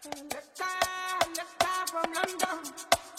from London.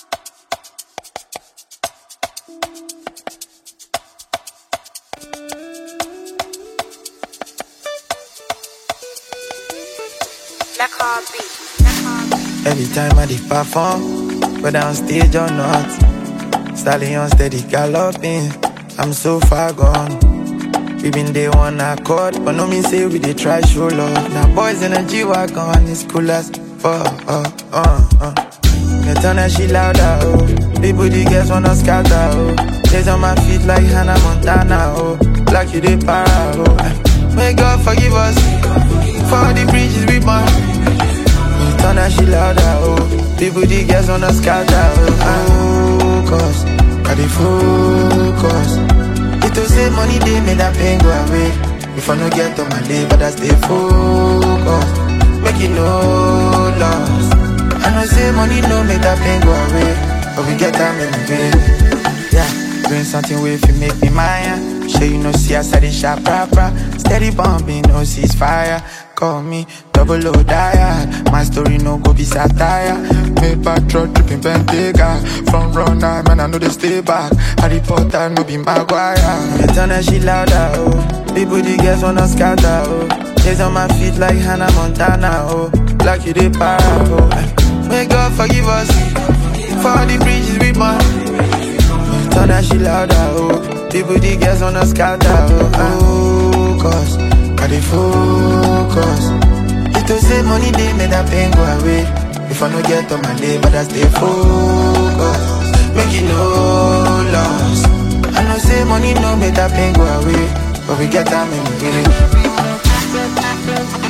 Black Heartbeat. Black Heartbeat. Every time I dey perform, whether on stage or not, stallion steady galloping. I'm so far gone. We been day one accord, but no mean say we dey try show love. Now boys in a G wagon, it's cool as fuck. Uh, uh, uh. Me turn that shit louder, oh. People the girls wanna scatter, oh. Days on my feet like Hannah Montana, oh. Like you dey para, oh. May God forgive us for the bridges we burn. Me turn that shit louder, oh People, the girls wanna scatter, oh Focus, I dey focus It to say money, they make that pain go away If I no get on my day, but I stay focused Make it no loss I know say money no make that pain go away But we get time in the day Yeah, doing something way if you make me mine Sure you know see I said it sharp proper Steady bumping, no ceasefire Call me double O diet My story no go be satire Make back truck dripping Bentayga From runner, man I know they stay back Harry Potter no be Maguire Me turn that shit louder, oh People the girls wanna scatter, oh Days on my feet like Hannah Montana, oh Like you they para, oh May God forgive us For the bridges we burn Turn that shit louder, oh People, the girls wanna scatter, oh Focus, I dey focus It to say money, they make that pain go away If I no get on my day, but I stay focused Make it no loss I know say money no make that pain go away But we get time in the